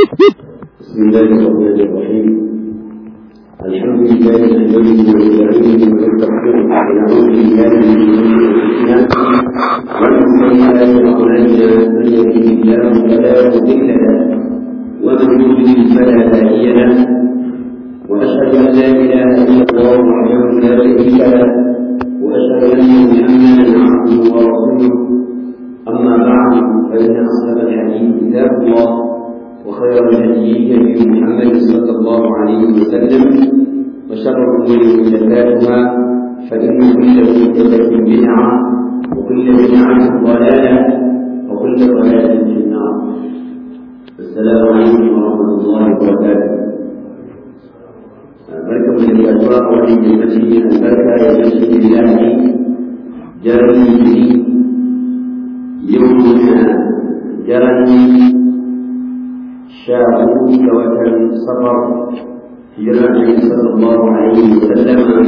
بسم الله الرحمن الرحيم الحمد لله نحمده ونستعينه ونستغفره ونعوذ بالله من شرور انفسنا ومن سيئات اعمالنا من يهده الله فلا مضل له ومن يضلل فلا هادي له واشهد ان لا اله الا الله وحده لا شريك له واشهد ان محمدا عبده ورسوله اما بعد فان اصدق الحديث كتاب الله وخير الهدي هدي محمد صلى الله عليه وسلم وشر الامور محدثاتها فان كل محدثه بدعه وكل بدعه ضلاله وكل ضلاله في النار السلام عليكم ورحمه الله وبركاته barkan mu da yaduwa a wannan yammaci albarka ya yace lillahi jarumi jini yau muna jarani sha hudu ga watan safar hijirar Annabi sallallahu alaihi wa sallam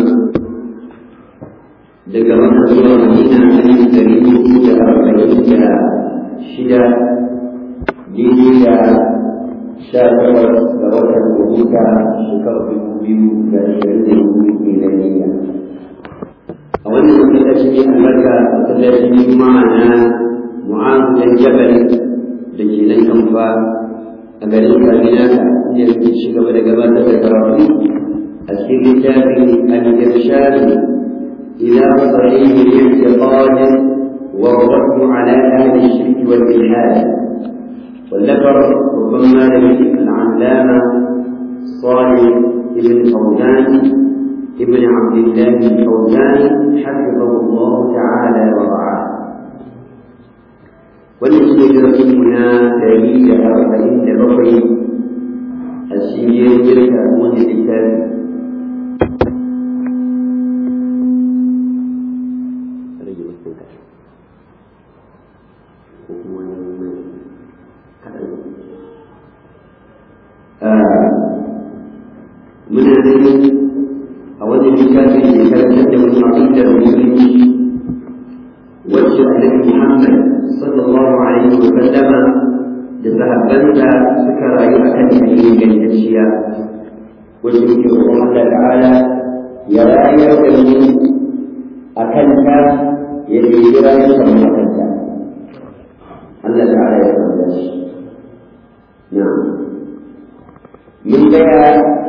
daga Makka zuwa Madina alif dari uku da arba'in da shida daidai da sha takwas ga watan Agusta shekarar dubu biyu da ashirin da hudu milaniya. A wannan masallaci ne albarka masallacin Juma'a na Mu'azu dan Jabal da ke nan Kamfa a garin Kaduna inda muke ci gaba da gabatar da karatu a cikin littafin al-irshad ila sahih al-i'tiqad wa radd ala ahli ash-shirk wal ilhad والذكر ربما لم العلامة صالح ابن فوزان ابن عبد الله الفوزان حفظه الله تعالى ورعاه wannan shi ne darasinmu na ɗari da arba'in da bakwai a shirye jirka wani littafi muna gani a wajen littafi da karantar da wani aƙidar musulunci wacce annabi Muhammad sallallahu alaihi wa sallama da sahabbansa suka rayu a kan hanyar gantacciya wacce muke roƙon Allah ta'ala ya rayar da mu a kanta ya ɗebi rayuwar mu a kanta Allah ta'ala ya samu shi na mun gaya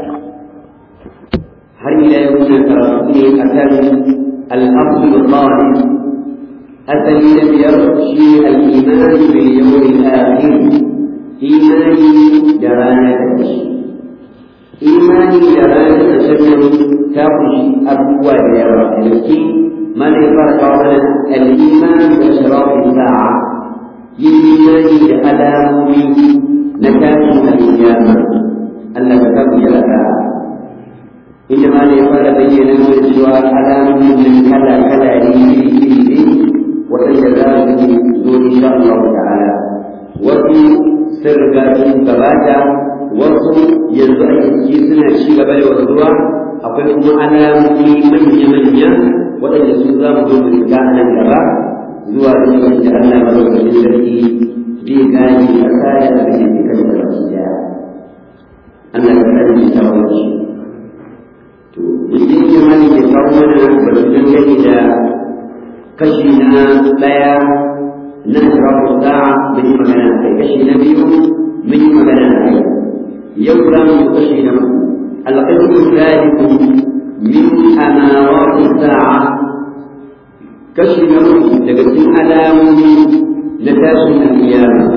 har ila yau muna karatu ne akan al-asl al أثني لم يرشي الإيمان باليوم الآخر إيماني جرانا تمشي إيماني جرانا تسلم تخشي أبواب الرحمة ما يفرق بين الإيمان وأشراط الساعة إيماني لألامي نكاش القيامة أن تكون لك إنما يفرق بين الوجوه ألام من كلا كلا لي waɗanda za su zo insha Allah ta'ala wasu sun riga sun gabata wasu yanzu a yanki suna ci gaba da wanzuwa akwai kuma alamomi manya-manya waɗanda su za mu zo mu riga a nan gaba zuwa da yawan da Allah madaukakin sarki zai gane ƙasa da abin da kan da baki daya Allah ya kare shi ta wani to mutum ya mani ke kawo mana batun dangane da kashi na ɗaya na shirafu sa'a mun yi magana a kai kashi na biyu mun yi magana a kai yau za mu yi kashi na uku alƙasmu zaliku min amarati sa'a kashi na uku daga cikin alamomi na tashin alƙiyama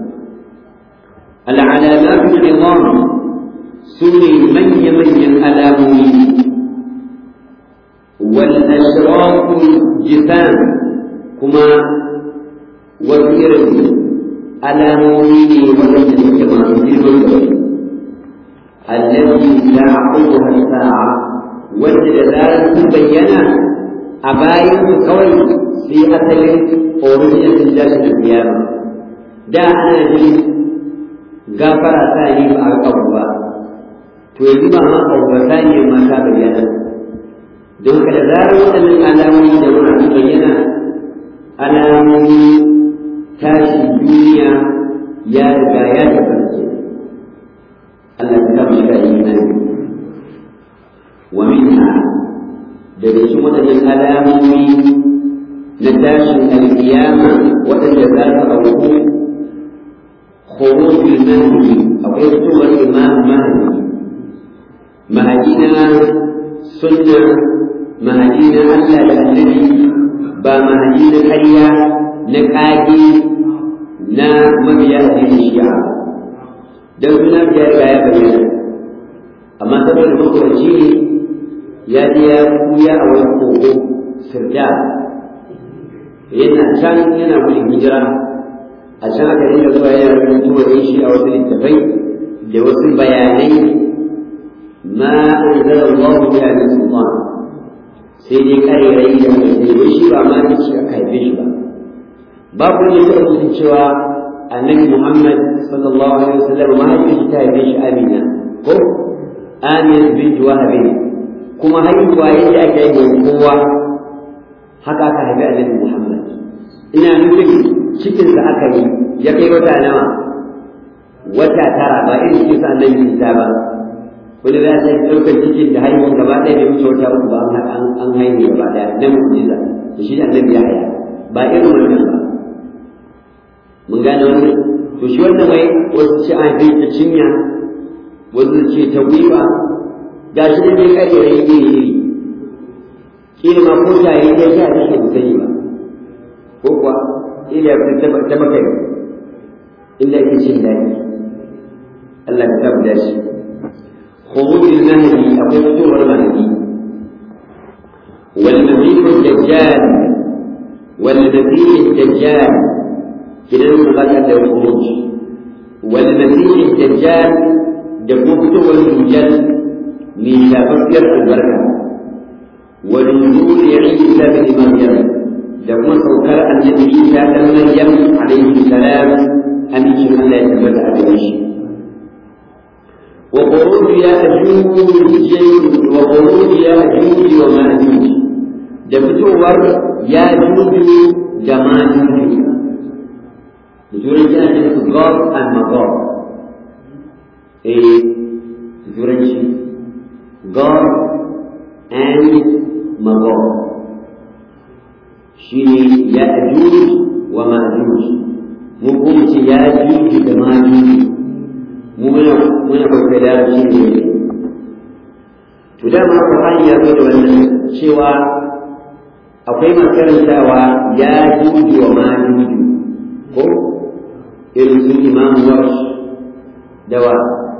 العلامات العظام سني من يمن alamomi. والأشراف الجفان كما وفيرة على مؤمني ولم كما في التي تعقبها الساعة وجد ذلك بينا أباين كوي في أصل أوريجنال الجاشة القيامة دا أنا جي غافر ثاني بأقوى to yanzu ba ma ƙaubata ne ma ta bayyana don ka da zarar waɗannan alamomi da muna su bayyana alamomi tashi duniya ya riga ya tafarke خروج المهدي أو يكتب الإمام مهدي مهدينا سنة مهدينا ألا النبي با مهدينا حريا نكاجي نا مبيا دين الشيعة dan suna ya riga ya bayyana amma saboda makwanci ne ya je ya kuya a wani kogo sirda yana can yana gudun hijira a can aka dinga zuwa yana rubutu wa shi a wasu littafai da wasu bayanai ma anzala Allah biha min sultan sai dai karerai da mai wai shi ba ma ci aka haife shi ba babu ne da rubutun cewa annabi Muhammad sallallahu alaihi wasallam ma haife shi ta haife shi Amina ko Amina bint Wahab kuma haihuwa yadda ake yi kowa haka aka haifi annabi Muhammad ina nufin cikinsa aka yi ya kai wata nawa wata tara ba irin cikin sa annabi Isa ba wani za ta ɗaukar cikin da haihuwar gaba ɗaya bai wuce wata uku ba an an haihu gaba ɗaya na mu'jiza da shi annabi ya haya ba irin wannan ba mun gane wannan to shi wannan wai wasu ce an haife ta cinya wasu ce ta gwiwa ga shi da dai ƙayyare iri iri kila ma ko shaye ya sha ta shi sani ba ko kuwa kila ya ta maka inda ake cin daɗi Allah ka tabbata shi خروج المهدي أو فتور المهدي والمسيح الدجال والمسيح الدجال كده نقول له الخروج والمسيح الدجال دبوبته والمجل من تفكر البركة ونزول عيسى بن مريم لما سوكر النبي عيسى بن مريم عليه السلام أن يشهد لا يتبدأ بوجهه وخروج يأجوج وخروج يأجوج ومأجوج da fitowar ya juju da ma juju da turanci ana cikin su god and magog eh da turanci god and magog shi ne ya juju wa ma juju mu kuma ce ya juju da ma juju mu muna muna kwaikwai da shi ne to dama Qur'ani ya zo da wannan cewa akwai makarantawa ya juju wa ma juju ko irin su Imam Warsh da wa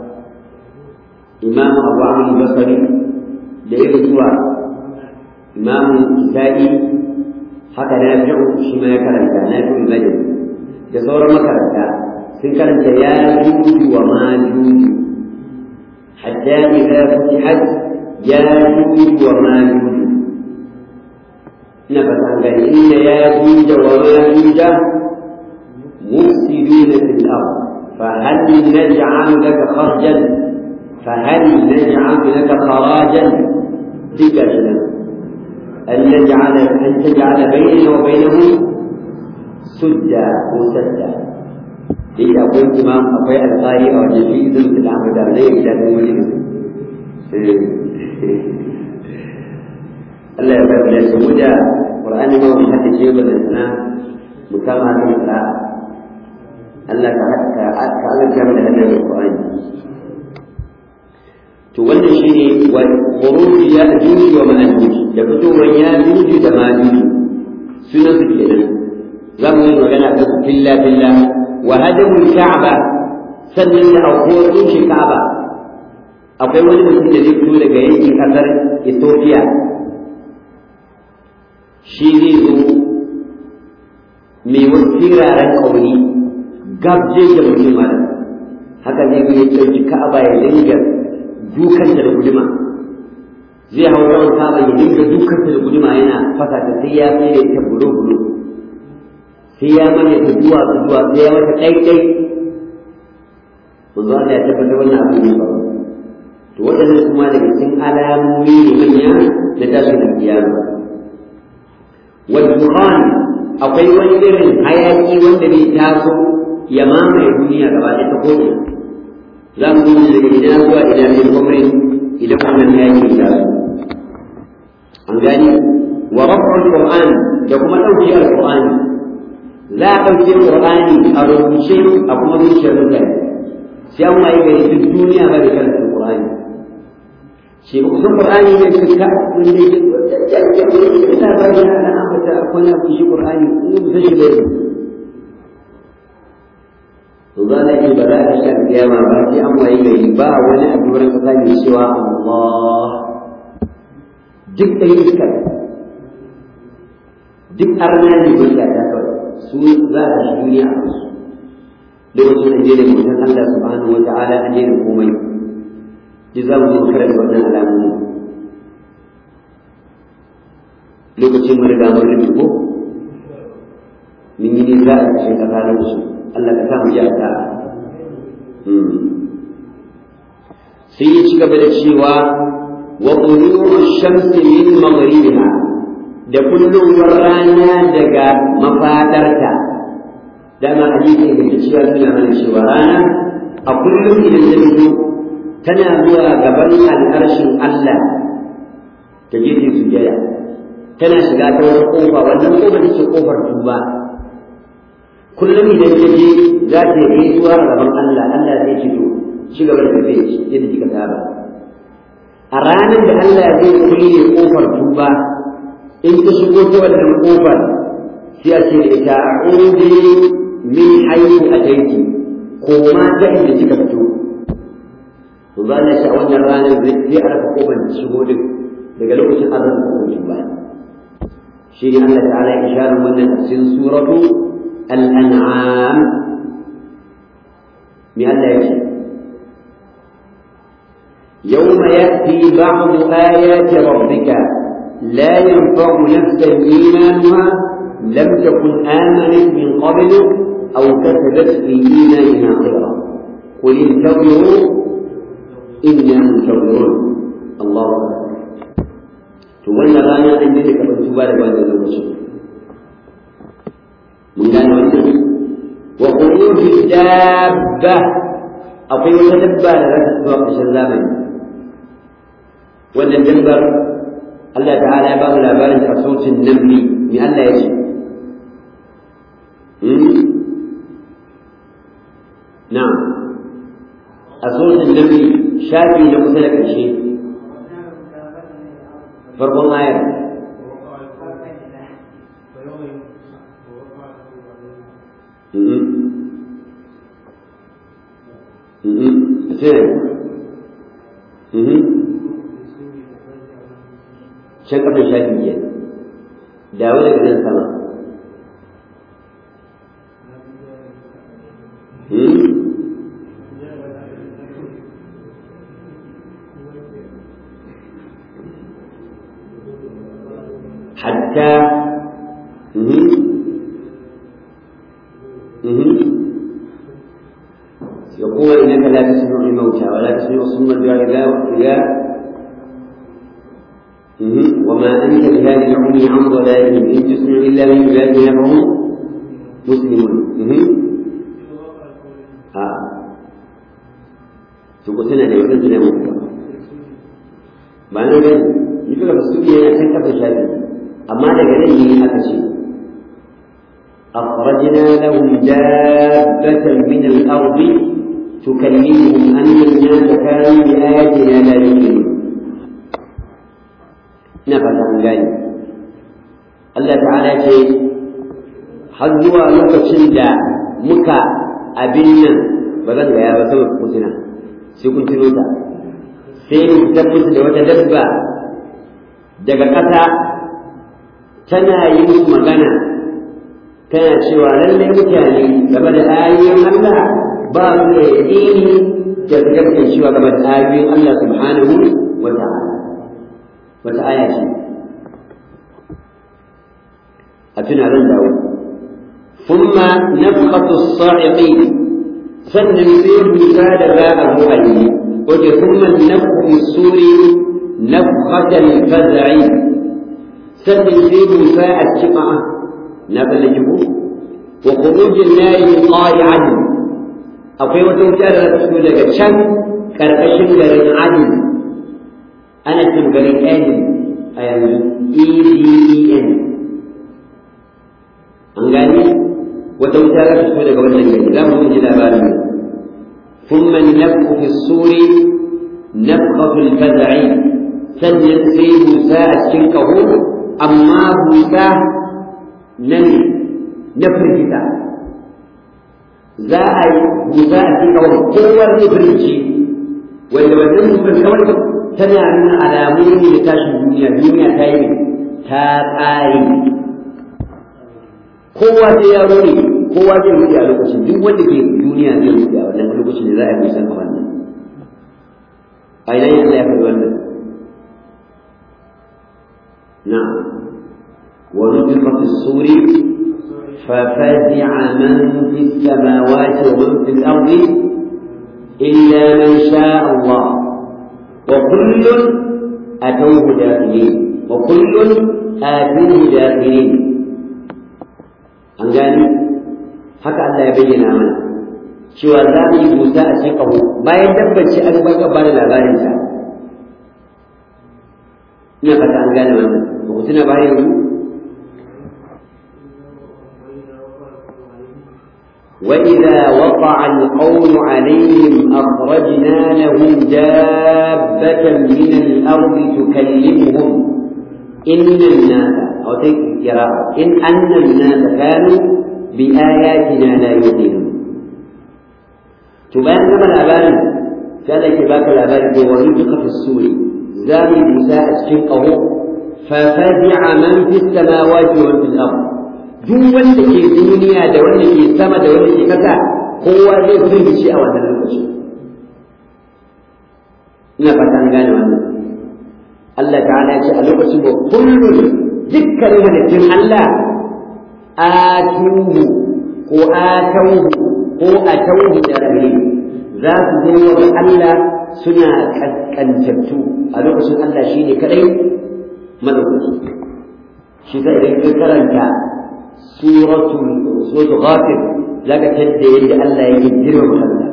Imam Abu Amr Basri da irin zuwa Imam Isa'i haka na fi'u shi ma ya karanta na fi'u Madani da sauran makaranta sun karanta ya juju wa ma juju hatta idza futihat ya juju wa ma juju ina fata an gani inna ya juja wa ma juja mufsiduna fil ard فهل نجعل لك خرجا فهل نجعل لك خراجا ذكرنا أن نجعل أن تجعل بيننا وبينه سدا وسدا إذا أقول إمام أقوي القارئ أو جزء في العمل عليه إلى المولد Allah ya bar da su da Qur'ani ma wani hadda ce ba da sana mutama ta fara Allah ka haka ka Allah ya da hadda Qur'ani to wannan shine wa khuruj ya juju wa ma'juj da fitowar ya juju da ma'juj sunan su kenan za mu yi magana kan filla filla wa hadamul ka'ba sannan da aukuwar rushe ka'ba akwai wani mutum da zai fito daga yankin kasar Ethiopia shi zai zo mai wasu firaren ƙauni gabje da mutum mara haka zai ya ɗauki ka'aba ya dinga dukanta da guduma zai hau rawan ka'aba ya dinga dukanta da guduma yana fasa ta sai ya sai da ita bulo bulo sai ya manya ta zuwa ta zuwa sai ya mata ɗaiɗai manzo Allah ya tabbatar wannan abu ne ba to waɗannan kuma daga cikin alamomi ne manya na tashin kiyama والدخان akwai wani irin hayaki wanda bai taso ya mamaye duniya gaba ɗaya ta ko'ina za mu gudu daga ina zuwa ina ne kwamre idan wannan hayaki ya taso an gani wa raf'ul qur'an da kuma ɗauki al-qur'ani za a ɗauke ƙur'ani a rubuce a kuma zuciyar mutane sai an waye gari duk duniya ba da karanta ƙur'ani shi ba kusan ƙur'ani ne su ka wanda ya ta ba da ana ambata akwai na kushi ƙur'ani in ba shi bai to za a ce ba za a sha kiyama ba sai an waye gari ba wani a duran kasa mai cewa Allah duk da iskar duk arna ne ba ya ta kawai su za a shi duniya a su lokacin da ne mutum Allah subhanahu wa ta'ala a daina komai ji za mu je karanta wannan alamomi lokacin mun riga mun rufe ko mun yi nisa a cikin kasa lokacin Allah ka sa mu ji a sa'a sai ya ci gaba da cewa wa quluru shamsi min maghribiha da kullum rana daga mafadarta dama hadisi da ke cewa suna mana cewa rana a kullum idan ta fito tana zuwa gaban al'arshin Allah ta je ta sujaya tana shiga ta wata kofa wannan kofa take kofar tuba kullum idan ta je za ta yi zuwa gaban Allah Allah zai ci to ci gaba da tafiya yadda kika saba a ranar da Allah zai kulle kofar tuba in ta shigo ta wannan kofar sai a ce da ita a'udhu min haythu ataiti ko ma ta inda kika fito to ba na sha wannan ranar sai a raka kofar da shigo din daga lokacin an rasa kofar tuba shi ne Allah ta'ala ya isharar wannan a cikin suratu al-an'am me Allah ya ce يوم يأتي بعض آيات ربك لا ينفع نفسا إيمانها لم تكن آمنت من قبل أو كسبت في إيمانها خيرا قل انتظروا إنا منتظرون الله أكبر تولى رانا أن ذلك فانتبال بعد الوجه من قال وخروج الدابة أقول تدبى لك تسوق الزمن وأن الدبر الله تعالى باب الأبان صوت النمل من الله يجي نعم أصوت النمل شافي لقتلك الشيء فرق آية can kafin shafi biyar dawo daga nan sama hatta يقول إنك لا تسمع الموتى ولا تسمع صم الدعاء إذا وما أنت بهذه العمي عن ضلالهم إن تسمع إلا من عبادنا فهم مسلمون آه تقول سنة لو كنت لهم ba na gani yi fi su yana kan kafa shafi amma daga nan ne aka ce أخرجنا لهم دابة من الأرض تكلمهم أن الناس كانوا بآياتنا لا يؤمنون ina fata an gane Allah ta'ala ce har zuwa lokacin da muka abin nan ba zan gaya ba saboda kutuna sai kun tuno ta sai mu fitar musu da wata dabba daga ƙasa tana yi musu magana tana cewa lallai mutane game da ayoyin Allah ba su da yaƙini da su cewa game da ayoyin Allah subhanahu wa ta'ala wata aya ce a tuna ran dawo thumma nafkhatu as-sa'iqi sannan sai busa da za a zo a yi wace thumma nafkhu as-suri nafkhata al-faz'i sannan sai busa a cikin na ballaki ku wa khurujin nari min qari'an akwai wata wuta da ta fito daga can karkashin garin adin ana cin garin Edin a yanzu EDEN. An gani? wata wuta za ta fito daga wannan gari za mu ji labarin ثم النفخ في الصور نفخة الفزع sannan sai busa a cikin ƙaho amma busa na ne na firgita za a yi busa a cikin ƙaho kowa zai firgici wanda wannan busar kawai tana nuna alamu ne da tashin duniya duniya ta yi ta ƙare kowa sai ya ne kowa zai wuce a lokacin duk wanda ke duniya zai wuce a wannan lokacin da za a yi busan a wannan a ina yin Allah ya faɗi wannan نعم ونفخ في الصور ففزع من في السماوات ومن في الأرض إلا من شاء الله وكل أتوه داخلين وكل آتوه داخلين an gani haka Allah ya bayyana mana cewa za mu yi busa a cikin ƙaho bayan dabbaci an baka ba da labarinsa ina fata an gane wannan ba ku tuna bayan yanzu وإذا وقع القول عليهم أخرجنا لهم دابة من الأرض تكلمهم إن الناس أو تذكر إن أن الناس كانوا بآياتنا لا يؤمنون تبان كما الأبان كان كباك الأبان ونفخ في السور زامي بساء شقه ففزع من في السماوات ومن في الأرض duk wanda ke duniya da wanda ke sama da wanda ke kasa kowa zai firgice a wannan lokaci ina fata an gane wannan Allah ta'ala ya ce a lokacin da kullum dukkanin halittun Allah atuhu ko atauhu ko atauhu da rabe za su zo wa Allah suna kaskantattu a lokacin Allah shine kadai madaukaki shi sai idan ka karanta suratul suratul ghafir zaka tadda yadda Allah yake girma Allah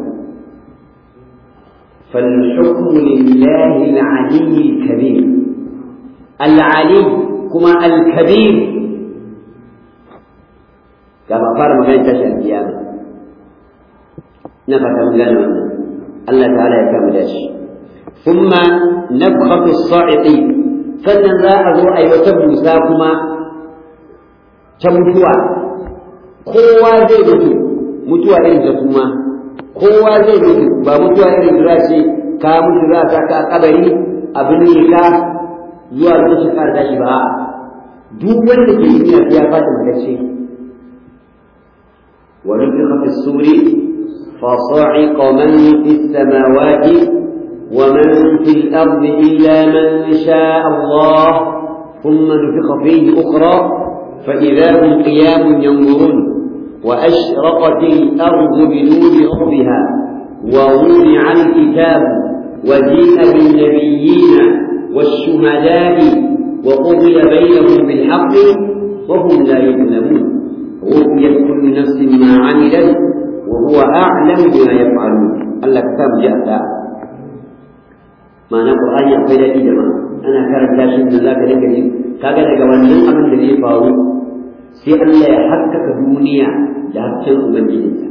فالحكم لله العلي الكبير العلي كما الكبير كما قال مجال تشهد القيامة نفت مجال الله تعالى يكمل داش ثم نفخة الصاعقين sannan za a zo a yi wata busa kuma ta mutuwa kowa zai mutu mutuwa irin ta kuma kowa zai mutu ba mutuwa irin da ce ka mutu za ta ka kabari abin ne ka zuwa lokacin ka da shi ba duk wanda ke yi ya fata matacce wa nufiqa fi suri fa sa'iqa man fi samawati wa man fi al-ardi illa man sha'a Allah thumma nufiqa fihi ukhra fa idha hum qiyamun yanzurun وأشرقت الأرض بنور ربها ووضع الكتاب وجيء بالنبيين والشهداء وقضي بينهم بالحق وهم لا يظلمون وفيت كل نفس ما عملت وهو أعلم بما يفعلون الله كتاب جاء ما نقول أن يقول لي جماعة أنا كرم لاشد الله كذلك كذا wannan abin da zai faru sai Allah ya haskaka duniya da hasken Ubangijinsa.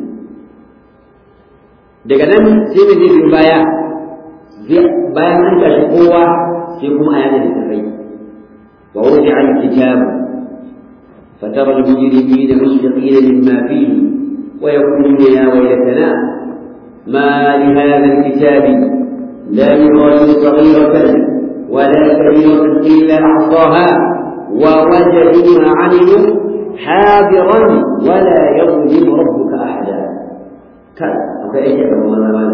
Daga nan sai mai zai baya, bayan an tashi kowa sai kuma a yana littafai. Wa wuce an kitabu, فترى المجرمين مشفقين مما فيه ويقولون يا ويلتنا ما لهذا الكتاب لا يغادر صغيرة ولا كبيرة إلا أحصاها ووجدوا ما عملوا حاضرا ولا يظلم ربك احدا كان فايش كما ما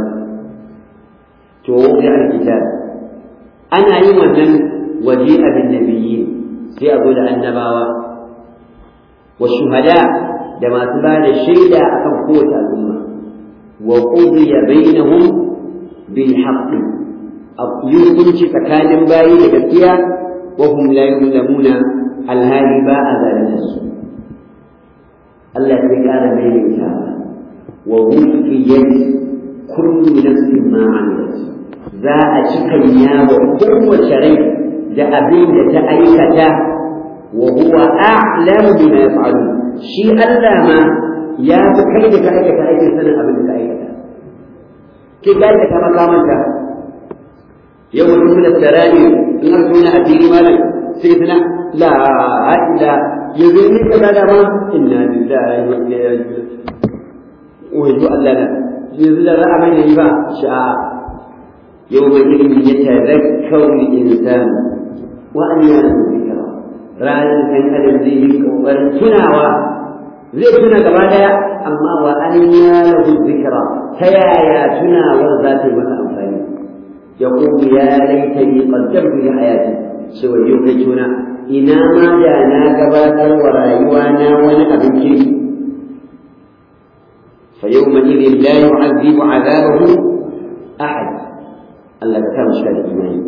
توقع الكتاب انا يوم من وجيء بالنبيين في اقول النبوة والشهداء لما تبان الشيدة أكم قوة الأمة وقضي بينهم بالحق يكون تكالم باي لكتيا وهم لا يظلمون الهادي باء ذلك Allah ya ƙara maimaita wa wufiyat kullu nafsin ma amilat za a cika yawa kowace rai da abin da ta aikata wa huwa a'lamu bima yaf'alu shi Allah ma ya fi kai da ka aikata aikin sanin abin da ka aikata ke ka aikata makamanta yau mutum da tsarani in aka suna a fili malam sai suna la ila yanzu ni ka da ma inna lillahi wa inna ilaihi raji'un wajo Allah na yanzu da ra'a mai yi ba sha'a yau mai ilimi ya tazakkaru insan wa an yana zikra ranar kan adam zai yi kokarin tunawa zai tuna gaba daya amma wa an yana zikra ta yaya tunawar za ta yi masa amfani يقول يا ليتني قدمت لحياتي سوى يوم تنا إنا ما جانا قباتا ورايوانا وانا أبنكي فيومئذ لا يعذب عذابه أحد Allah ka kama shiga da imani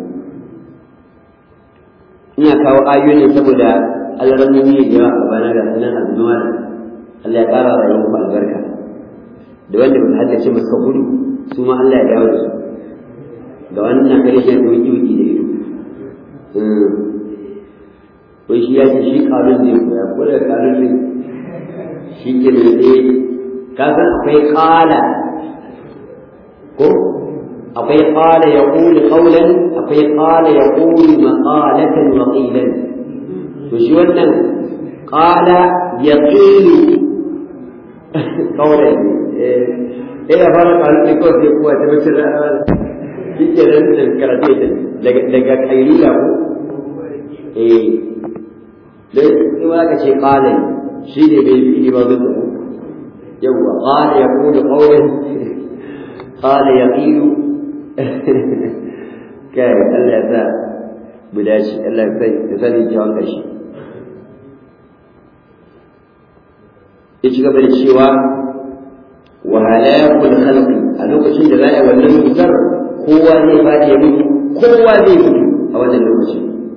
ina kawo ayoyi saboda alramomi da yawa a bana ga sunan azuma Allah ya ƙara rayuwar ku albarka da wanda ba haddace masu gudu su ma Allah ya dawo da su ga wannan karshen da wuki wuki da ido ko shi ya ce shi kalun zai koya ko da kalun zai shi ke da zai ka san akwai kala ko akwai kala ya kuli kaulan akwai kala ya kuli makalatan wa qilan to shi wannan kala ya qili kaulan eh ya fara kalun ne ko sai kuwa ta bace shi ke nan da karate daga daga kailula ko eh dai in ma ka ce qala shi ne bai yi ba zai ko yawa qala yaqulu qawlan qala yaqilu kai Allah ya sa mu dace Allah ya sai ya sani jawon kashi ya ci gaba da cewa wa halakul khalqi a lokacin da za a yi wannan mutar kowa zai faɗi ya mutu kowa zai mutu a wannan lokaci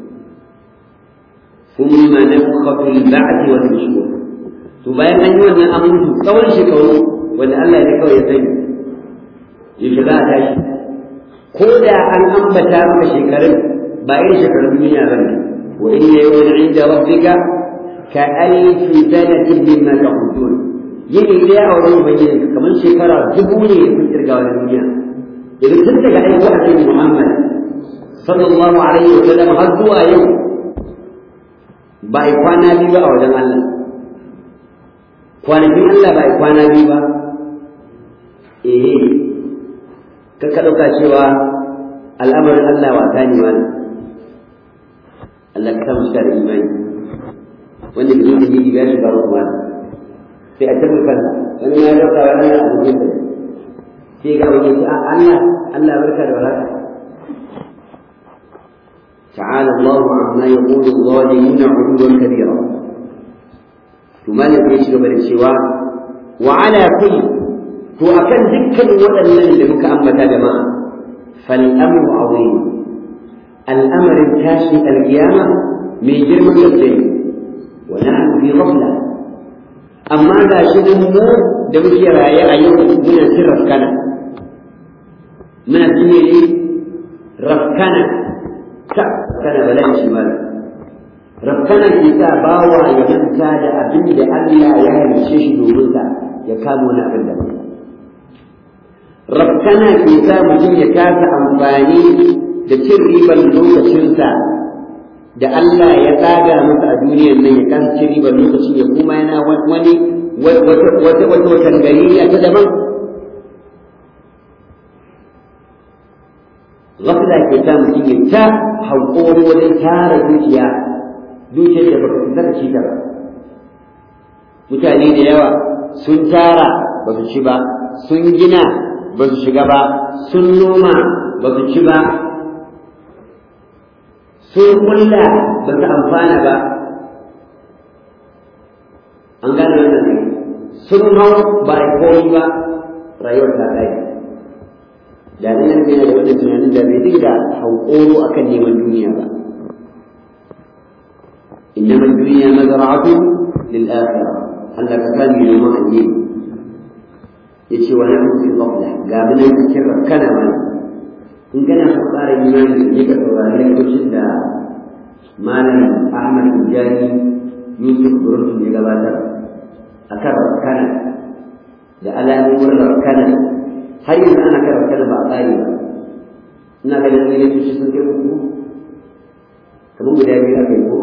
ثم نفخة البعث والنشور to bayan an yi wannan an mutu tsawon shekaru wanda Allah ya kawai ya sani yaushe za a tashi ko da an ambata maka shekarun ba irin shekarun duniya ba ne wa inna yawman inda rabbika ka alfi sanatin mimma ta'udun yini dai a wurin ubangiji kamar shekara dubu ne kun kirga wani duniya idan tun daga aiko a cikin Muhammad sallallahu alaihi wa sallam har zuwa yau ba a kwana biyu ba a wajen Allah kwanakin Allah ba a kwana biyu ba eh ka ka ɗauka cewa al'amarin Allah wasa ne wani Allah ka samu shi da imani wanda bai da jiji ya shiga ruwa sai a tabbata kansa wani ya ɗauka wani a cikin sa sai ga wani ce Allah Allah barka da warhaka تعالى الله عما يقول الظالمون علوا كبيرا ثم لم يشرب السوى وعلى كل to akan dukkan waɗannan da muka ambata jama'a fal amru azim al'amarin tashi alkiyama mai girman gaske wa nahnu fi ghafla amma ga shi mu da muke raye a yau muna cin rafkana muna cinye ne rafkana ta kana bala'i shi mala rafkana ke sa bawa ya manta da abin da Allah ya halice shi domin sa ya kama wani abin da rafkana ke sa mutum ya kasa amfani da cin ribar lokacinsa da Allah ya tsaga masa a duniyar nan ya kasa cin ribar lokacin ya kuma yana wani wata wata watan gariya ta daban Gafila ke sa mutum ya ta haƙori wajen tara dukiya dukiyar da baka zaka ci ta ba mutane da yawa sun tara ba su ci ba sun gina ba su shiga ba sun noma ba su ci ba sun kulla ba su amfana ba an gane wannan ne sun hau ba a koyi ba rayuwar ta ɗaya da nan yana da wannan tunanin da bai dinga hankoro akan neman duniya ba إنما الدنيا مزرعة للآخرة هل كان يوم الدين yace wa nahnu fi ghafla ga mun cikin rakkana ma in kana so ƙara imani ne ka saurari lokacin da malam Ahmad Tijani Yusuf Burutun ya gabatar akan rakkana da alamomin rafkana har yanzu ana kai rafkana ba a tsari ba ina ganin wani tushe sun kai uku kamar guda biyu aka yi ko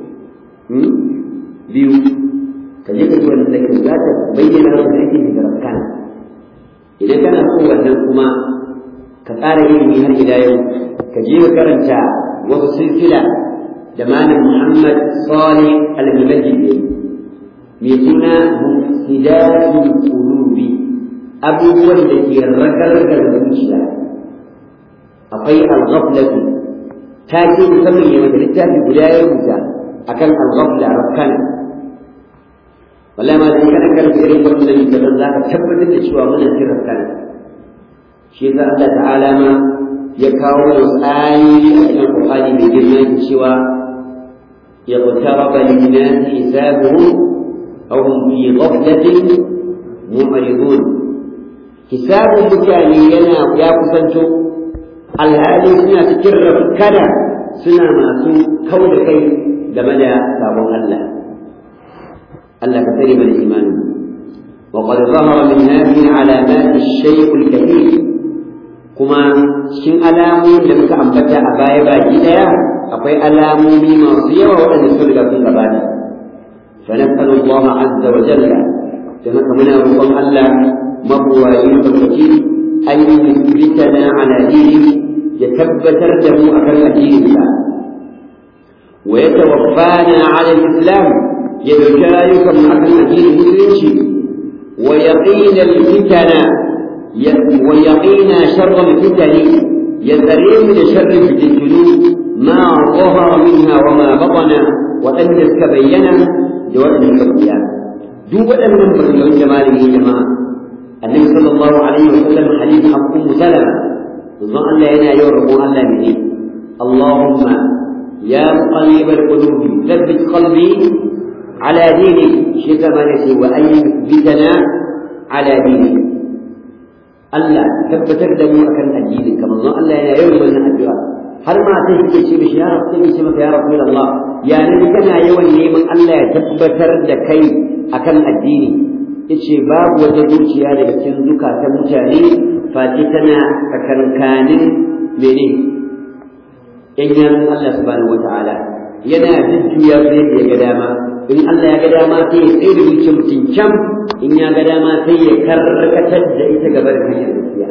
biyu ka je ka ji wannan da za ta bayyana maka ake da rafkana idan kana so wannan kuma ka ƙara ilimi har ila yau ka je ka karanta wasu silsila da malam Muhammad Salih Al-Mubajjid mai suna Mufsidatul Qulubi abubuwan da ke ragargar zuciya akwai al-ghaflatu ta ce musamman ya mata littafi guda ya rubuta akan al-ghafla rakkana wallahi ma dai kana karanta irin wannan littafin za ka tabbatar da cewa muna cikin rakkana shi yasa Allah ta'ala ma ya kawo wasu ayoyi a cikin Qur'ani mai girma yake cewa يقترب للناس حسابهم أو هم في غفلة معرضون حساب mutane yana ya kusanto alhali suna cikin rafkana suna masu kau da kai game da sabon Allah Allah ka tsare mana imani وقد ظهر من هذه العلامات الشيء الكثير كما cikin alamomin da muka ambata a baya baki daya akwai alamomi masu yawa waɗanda sun riga sun gabata فنسأل الله عز وجل كما كمنا ربما الله مبوائي فالوكيل أن يثبتنا على دينه يتبتر له أكل دين الله ويتوفانا على الإسلام يذكارك أكل دين المسلمين ويقين الفتن ويقينا شر الفتن يزرين لشر الجنود ما ظهر منها وما بطن وأن تبين جواب الحرية duk waɗannan barnon jamali ne jama'a annabi sallallahu alaihi wa sallam hadith abu salama manzon Allah yana yau rabon Allah ne Allahumma ya muqallib al-qulub thabbit qalbi ala dinik shi kama ne wa an yuthbitana ala dinik Allah tabbatar da mu akan addinin ka manzon Allah yana yau wannan addu'a har ma sai kike ce mishi ya rabu sai ce maka ya rasulullah ya nabi kana yawan neman Allah ya tabbatar da kai akan addini yace babu wata zuciya daga cikin zukatan mutane face tana kakankanin mene in yan Allah subhanahu wataala yana jujjuya sai da ya ga dama in Allah ya ga dama sai ya tsaye da zuciyar mutum can in ya ga dama sai ya karkatar da ita gaba da hanyar gaskiya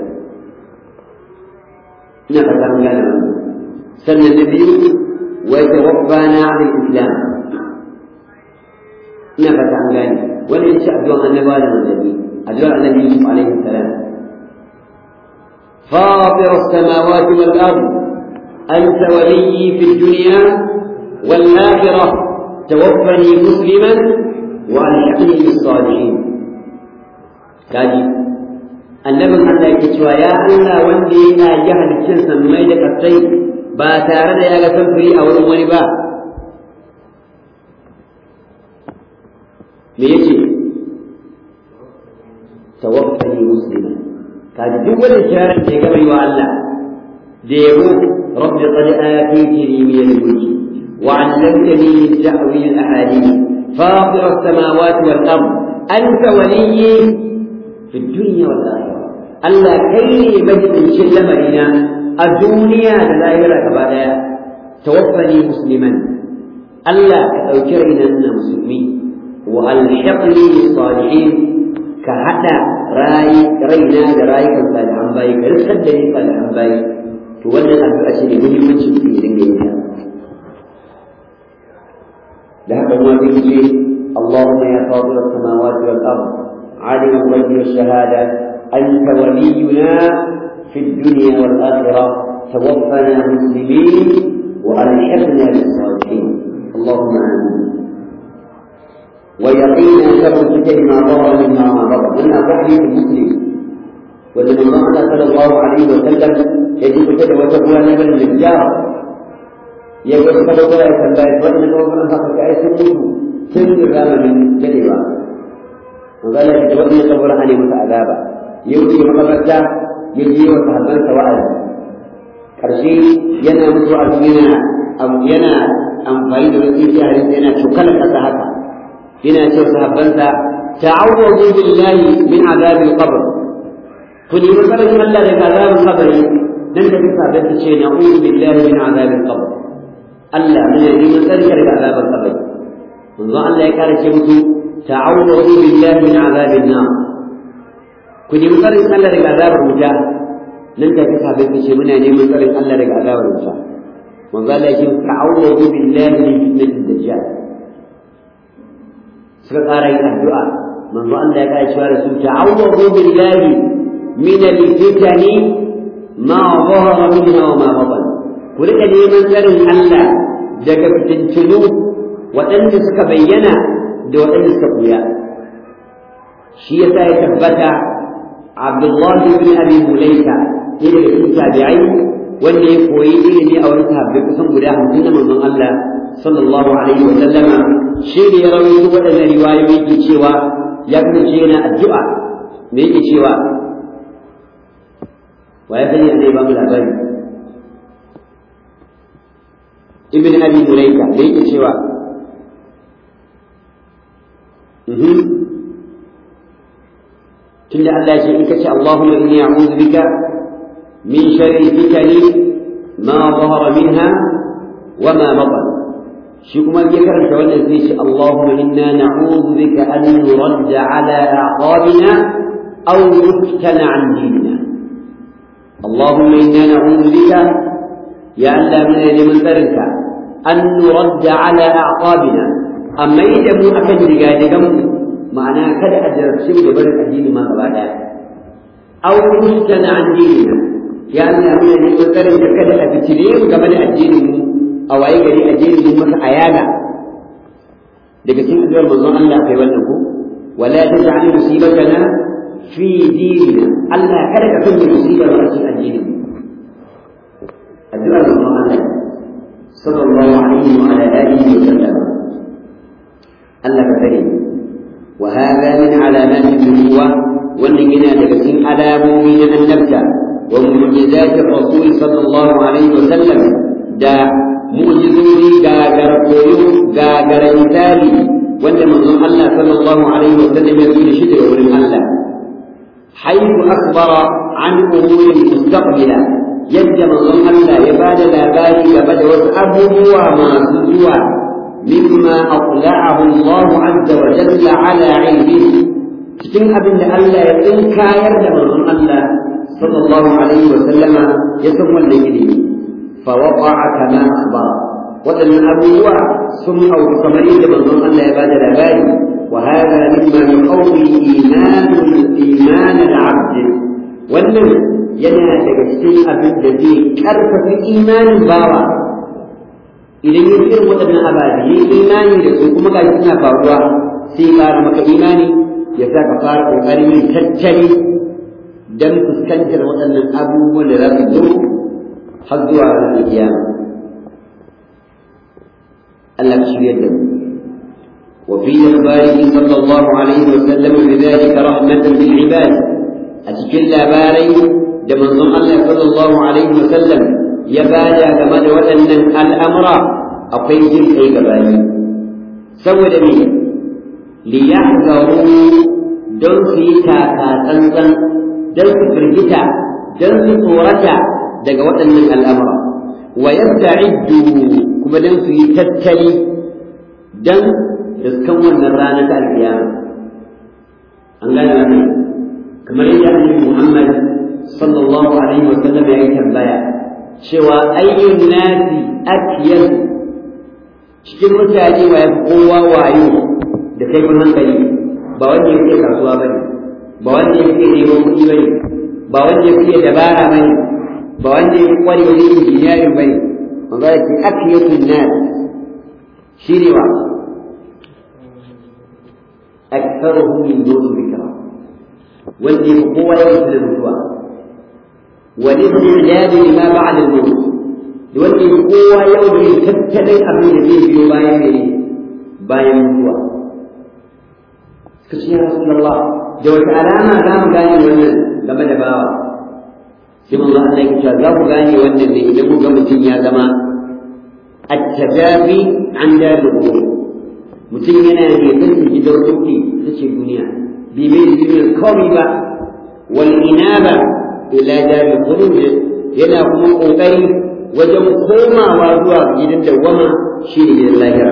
ina fata mun gane wannan sannan na biyu wa tawaffana ala islam ina fata an gane wani yace addu'an annabawa da manzanni addu'ar annabi Yusuf alaihi salam فاطر السماوات والأرض أنت ولي في الدنيا والآخرة توفني مسلما وألحقني بالصالحين كاجي annabin Allah yake cewa ya Allah wanda yana ji haliccin sammai da kasai ba tare da ya ga samfuri a wurin wani ba me yace tawaffani muslima kaji duk wanda kiran da ya gaba yi wa Allah da yabo rabbi qad atitini min al-mulki wa 'allamtani min ta'wil al-ahadith fatir as-samawati wal-ard anta waliyyi fi ad-dunya wal-akhirah Allah kai ne majibincin lamarina a duniya da lahira gaba daya tawaffani musliman Allah ka ɗauki raina na musulmi wa alhiqni bis salihin ka hada rayi raina da rayukan salihan bayi ka riskar da ni salihan bayi to wannan addu'a ce ne muhimmanci ku yi dinga yin ta da haka kuma sai ce Allahumma ya fatir as-samawati wal ard alim al-ghaibi wash-shahada anta waliyuna في الدنيا والآخرة توفنا مسلمين وألحقنا بالصالحين اللهم آمين ويقينا شر الفتن ما ضر مما ما ضر لنا تحديث المسلم وإن الله صلى الله عليه وسلم يجب كتب وتقوى نبل للجار يقول صلى الله عليه وسلم وإن الله صلى الله عليه وسلم سن الرام من كلمة وقال لك تبقي قبر عليه متعذابا يوتي مقبرته ya je wa sahabbansa wa'azi ƙarshe yana musu wa'azi yana yana amfani da wasu yaran yana cokala ƙasa haka yana cewa sahabbansa ta'awwadu billahi min azabil qabr ku nemi tsarin Allah daga azabin kabari nan da bisa da ta ce na'udhu billahi min azabil qabr Allah muna neman tsarin daga azabin kabari manzo Allah ya kare ce musu ta'awwadu billahi min azabin nar ku nemi tsarin Allah daga azabar wuta nan da bisa da ta ce muna neman tsarin Allah daga azabar wuta manzo Allah ya ce ta'awwadu billahi min fitnatil dajjal suka ƙara yin addu'a manzo Allah ya kare cewa da su ta'awwadu billahi من الفتن ما ظهر منها وما بطن ولك neman tsarin Allah daga fitintunu waɗanda suka bayyana da waɗanda suka buya shi yasa ya tabbata Abdullahi bin Abi Mulaika ɗaya daga cikin tabi'ai wanda ya koyi ilimi a wani sahabbai kusan guda hamsin na manzon Allah sallallahu alaihi wa sallama shi ne ya rawaito waɗannan riwayoyi yake cewa ya kasance yana addu'a me yake cewa ويا بني أن يبقى من الأبي ابن أبي مليكة ليك سوى تلا الله شيء اللهم إني أعوذ بك من شر الفتن ما ظهر منها وما بطن شكما ذكر شوانا زيش اللهم إنا نعوذ بك أن نرد على أعقابنا أو نفتن عن ديننا اللهم إنا نعوذ بك يا الله من لمن ذرك أن نرد على أعقابنا أما إذا مو أكد رجالكم معناه كذا أجر شيء برك الدين ما قبل أو نفتن عن ديننا يا الله من لمن ذرك كذا أبتليم قبل الدين أو أي قال الدين من أيانا daga cikin addu'ar manzon Allah kai wannan ko wala taj'al musibatana في ديننا ألا كذا كل مصيبة رأس الدين الدعاء الله صلى الله عليه وعلى آله وسلم ألا كريم وهذا من علامات النبوة والنجنا لكسين على مؤمن أن نبدأ ومعجزات الرسول صلى الله عليه وسلم دا معجزوني غاغر قيو غاغر مثالي وأن منظوم الله صلى الله عليه وسلم يقول شدر ولم الله حيث أخبر عن أمور مستقبلة يجد من الله يباد لا باري يباد وأبوه ما سجوا مما أطلعه الله عز وجل على علمه cikin abin da Allah ya tsinkayar da manzon Allah sallallahu alaihi wa sallama ya san wanda yake fa waqa'a kama akhbara wadannan abubuwa sun auku kamar yadda manzon Allah ya bada labari وهذا مما يقوي إيمان إيمان العبد wannan yana daga cikin abin da zai karfafa imanin bawa idan ya irin waɗannan ababe ya imani da su kuma gashi suna faruwa sai ƙara maka imani ya sa ka fara ƙoƙarin yin tattali don fuskantar waɗannan abubuwan da za su zo har zuwa ranar kiyama Allah ka shirya da mu وفي إخباره صلى الله عليه وسلم بذلك رحمة بالعباد أتكل باري دمن الله صلى الله عليه وسلم يبادا كما وأن الأمر أقيد أي كباري سوى دمي ليحذروا دون في تاكا تنزن دون في فرجتا دون في صورتا دقا وأن الأمر ويستعدوا كما دون في تتلي دون riskan wannan rana ta alkiyama an gane wannan kamar yadda annabi Muhammad sallallahu alaihi wa sallam ya yi tambaya cewa ayyun nasi akiyar cikin mutane wa yafi kowa wayo da kaifin hankali ba wanda ya fiye kasuwa bane ba wanda ya fiye neman kuɗi bane ba wanda ya fiye dabara bane ba wanda ya fi kware wajen injiniyarin bane wanda ya ce akiyatun nas shi ne wa أكثرهم من دون ذكرى والذي قوة يوم المتوى والاستعداد لما بعد الموت والذي قوة يوم تبتلي أبي نبي في باين باين المتوى كشي يا رسول الله جوة علامة لا مغاني ونن لما دباوا سيما الله عليك لا مغاني ونن إذا مغاني يا زمان التجافي عن دار الغرور mutum yana da yakin gidan ruki ta ce duniya bai mai duniyar komai ba wal inaba ila daril khulud yana kuma kokari wajen komawa zuwa gidan dawwama shi ne gidan lahira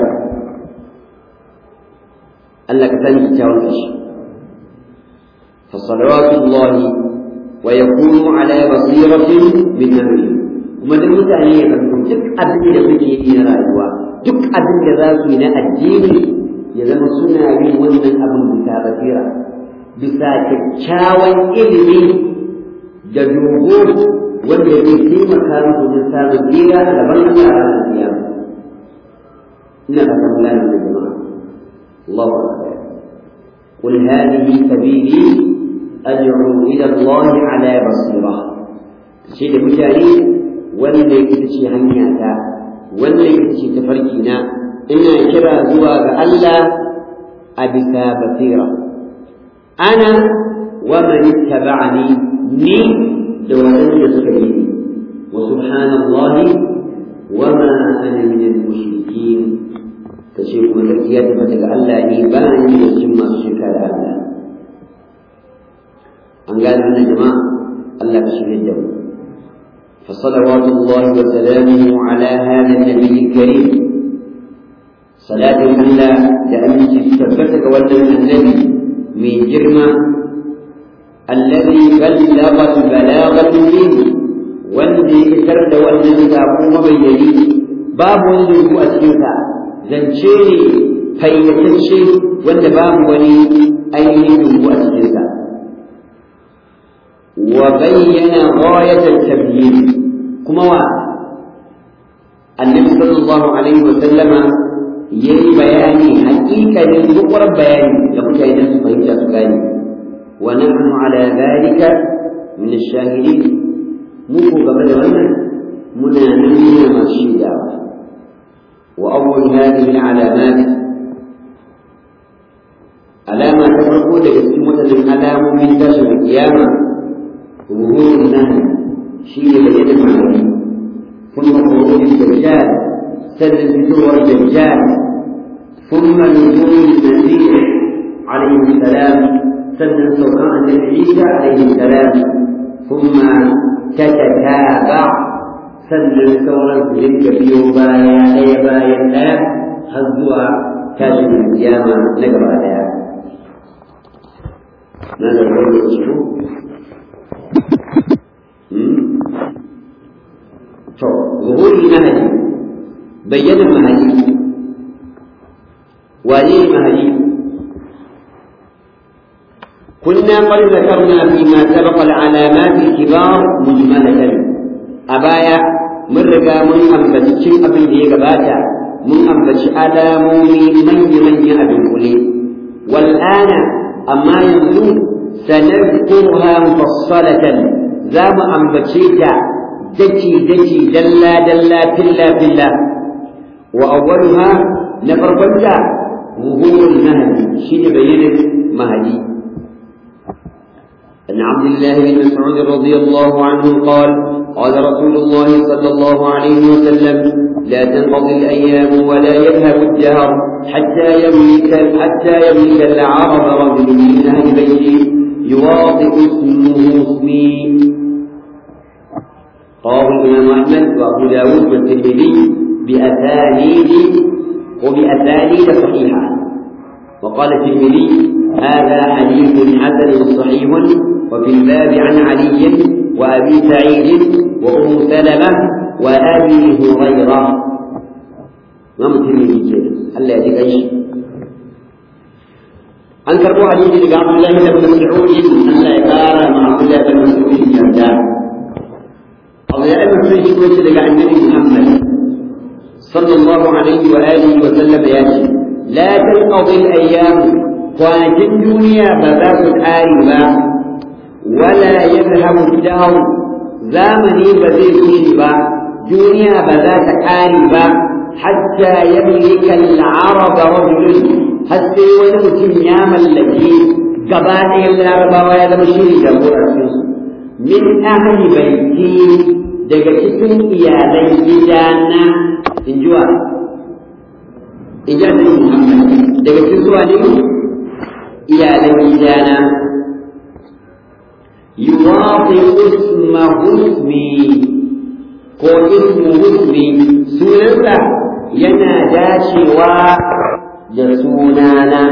Allah ka sani kyawun shi fa salawatullahi wa yakunu ala basiratin min amri kuma duk mutane ya zanto duk abin da suke yi na rayuwa duk abin da za su yi na addini ya zama suna yin wannan abin bisa basira bisa kyakkyawan ilimi da dogo wanda zai taimaka musu wajen samun tsira a gaban Allah a ranar kiyama ina ba san lana da jama'a Allahu akbar قل هذه سبيلي أدعو إلى الله على بصيرة شيء مجاني wanda yake ce hanya ta wanda yake ce tafarki na ina kira zuwa ga Allah a bisa basira ana wa man ittaba'ani ni da wadanda suka yi ni wa subhanallahi wa ma ana min al-mushrikeen kace kuma gaskiya ta daga Allah ni ba ni da cikin masu shirka da Allah an gane wannan jama'a Allah ka shirye da mu فصلوات الله وسلامه على هذا النبي الكريم صلاة الله لأنك ثبتك ولد النبي من جرمة الذي بلغ البلاغة منه والذي سرد والذي تقوم بيدي باب والذي هو أسلوها زنشيني فيتشي wanda babu wani ainihin rubu a cikinsa wa bayyana ghayatal tabyin kuma wa annabi sallallahu alaihi wa sallama yayi bayani haƙiƙanin bukwar bayani da mutane su fahimta su gane wa nahnu ala dhalika min ash-shahidin mu ko game da wannan muna nan muna masu shaidawa wa awwal hadhihi al-alamat alama ta farko daga cikin wadannan alamomin tashin kiyama ظهور النهي شيء بيد المعنى ثم خروج الدجال سد الفتور الدجال ثم نزول المسيح عليه السلام سد سلطان عيسى عليه السلام ثم تتتابع سد الثورة تلك في بايا أي بايا لا هزوا كاشف القيامة نقرأ عليها ماذا يقول to zuhuri mahadi bayyana mahadi wane mahadi كنا قد ذكرنا فيما سبق العلامات الكبار مجملة أبايا من رقا من أنبت شيء أبن دي قباتا من أنبت ألامومي من من أبن قلي والآن أما ينزل سنذكرها مفصلة za mu ambace ta daki-daki dalla-dalla filla-filla wa awwaluha na farkonta zuhurul mahdi shi ne bayanin mahdi عن عبد الله بن مسعود رضي الله عنه قال قال رسول الله صلى الله عليه وسلم لا تنقضي الأيام ولا يذهب الدهر حتى يملك حتى يملك العرب رجل من أهل بيتي يواطئ اسمه اسمي رواه الإمام أحمد وأبو داود والترمذي بأسانيد وبأسانيد صحيحة وقال الترمذي هذا حديث حسن صحيح وفي الباب عن علي وأبي سعيد وأم سلمة وأبي هريرة إمام الترمذي كده ألا يأتيك أي شيء an karɓo hadisi daga Abdullahi ibn Mas'ud Allah ya kara ma Abdullahi ibn Mas'ud yarda Abdullahi ibn Mas'ud shi ko daga Annabi Muhammad sallallahu alaihi wa alihi wa sallam ya ce la tanqadi al-ayyam kwanakin duniya ba za su ƙare ba wala yadhhabu dahr zamani ba zai kushe ba duniya ba za ta ƙare ba hatta yamlika al-arab rajulun har sai wani mutum ya mallaki gaba ɗayan larabawa ya zama shi jagorar su min ahli baiti daga cikin iyalan gidana in ji wa in ji annabi Muhammad daga cikin zuwa ne iyalan gidana yuwafi isma husmi ko ismu husmi sunansa yana dacewa da sunana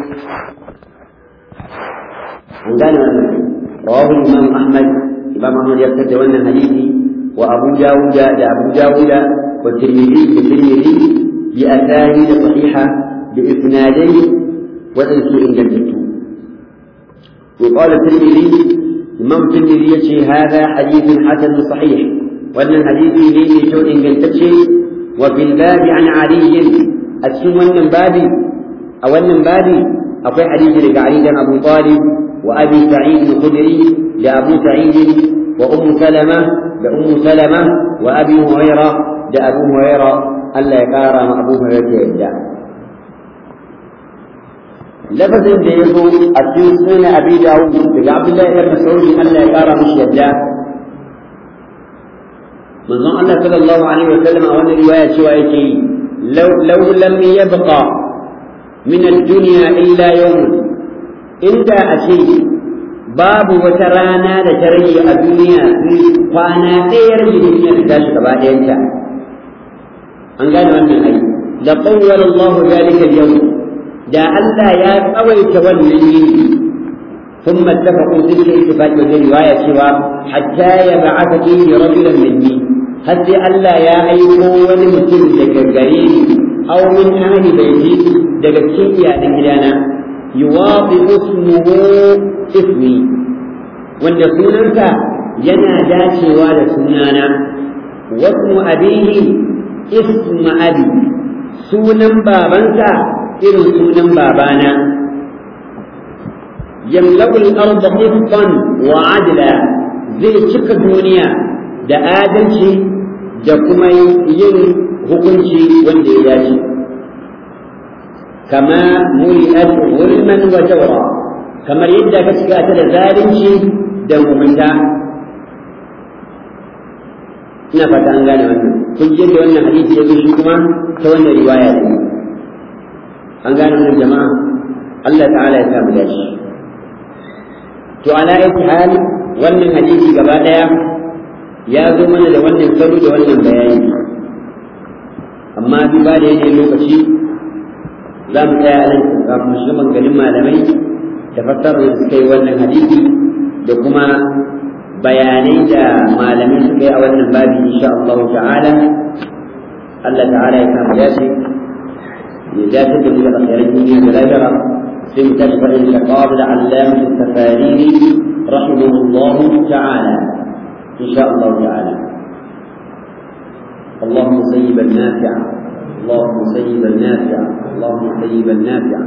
an gane wannan rawahu imam ahmad imam ahmad ya fitar da wannan hadisi wa abu dawuda da abu dawuda wa tirmidhi da tirmidhi bi asani da sahiha bi isnadai waɗansu ingantattu وقال الترمذي إمام الترمذي يشي هذا حديث حسن صحيح وأن الحديث لي شوء قلتشي وفي الباب عن علي أتشم أن بابي أو أن بابي أقول حديث لك علي بن أبو طالب وأبي سعيد الخدري لأبو سعيد وأم سلمة لأم سلمة وأبي هريرة لأبو هريرة ألا يقارى أبو هريرة يبدأ lafazin da ya zo a cikin sunan abi dawud daga abdullahi ibn mas'ud Allah ya kara mishi yadda manzon Allah sallallahu alaihi wa sallam a wannan riwaya cewa yake law law lam yabqa min ad-dunya illa yawm inda a ce babu wata rana da ta rage a duniya kwana ɗaya rage duniya ta tashi gaba ɗayanta an gane wannan ai da qawwala Allah zalika al-yawm da Allah ya tsawaita wannan yini ثم اتفقوا تلك الاتفاق وفي رواية سوى حتى يبعث فيه رجلا مني حتى ألا يا أيها ولمسلم دقريني أو من أهل بيتي دقرشي يا دقرانا يواطئ اسمه اسمي وأن سننك ينا داشي ولا سنانا واسم أبيه اسم أبي سنن بابنك irin sunan babana yamla'u al-ard qistan wa adla zai cika duniya da adalci da kuma yin hukunci wanda ya dace kama muli'at zulman wa jawra kamar yadda ka cika ta da zalunci da mugunta ina fata an gane wannan kun ji da wannan hadisi ya zo shi kuma ta wannan riwaya ne an gane wannan jama'a Allah ta'ala ya samu dashi to ala ayi hal wannan hadisi gaba daya ya zo mana da wannan salo da wannan bayani amma duba da yanayin lokaci za mu tsaya a nan kafin mu shiga maganganun malamai da fassarar da suka yi wannan hadisi da kuma bayanai da malamai suka yi a wannan babi insha Allah ta'ala Allah ta'ala ya samu dashi لا تدري إلى خير الدنيا والآخرة ثم تشفع الخطاب العلامة التفاريني رحمه الله تعالى إن شاء الله تعالى اللهم سيبا نافعا اللهم سيبا نافعا اللهم سيبا نافعا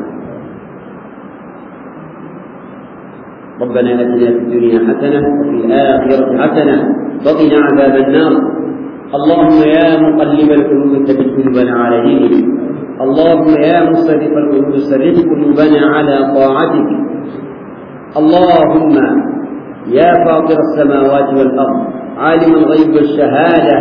ربنا اتنا في الدنيا حسنه وفي الاخره حسنه وقنا عذاب النار اللهم يا مقلب القلوب ثبت قلوبنا على دينك اللهم يا مصرف القلوب صرف قلوبنا على طاعتك اللهم يا فاطر السماوات والارض عالم الغيب والشهاده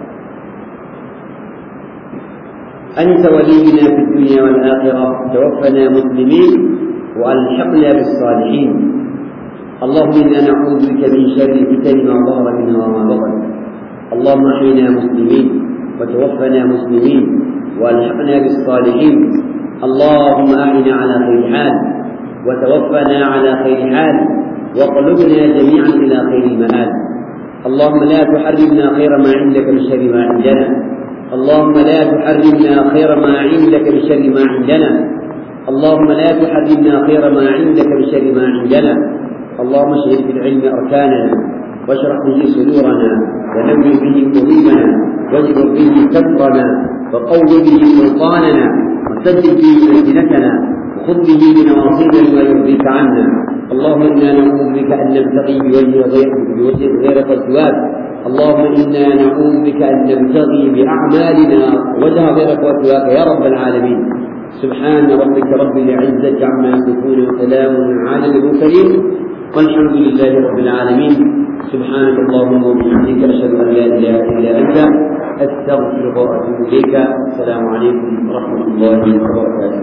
انت ولينا في الدنيا والاخره توفنا مسلمين والحقنا بالصالحين اللهم انا نعوذ بك من شر الفتن ما ظهر منها وما بطن اللهم احينا مسلمين وتوفنا مسلمين والحقنا بالصالحين اللهم اعنا على خير حال وتوفنا على خير حال وقلبنا جميعا الى خير المآل اللهم لا تحرمنا خير ما عندك من شر ما عندنا اللهم لا تحرمنا خير ما عندك من شر ما عندنا اللهم لا تحرمنا خير ما عندك من شر ما عندنا اللهم اشهد بالعلم اركاننا واشرح به صدورنا ونور به قلوبنا واجبر به كفرنا وقو به سلطاننا وسدد به السنتنا وخذ به بنواصينا ما يرضيك عنا اللهم انا نعوذ بك ان نبتغي بوجه غير بوجه غيرك السواد اللهم انا نعوذ بك ان نبتغي باعمالنا وجه غيرك وسواك يا رب العالمين سبحان ربك رب العزه عما يصفون وسلام على المرسلين والحمد لله رب العالمين سبحانك اللهم وبحمدك اشهد ان لا اله الا انت أستغفرك وأتوب إليك السلام عليكم ورحمة الله وبركاته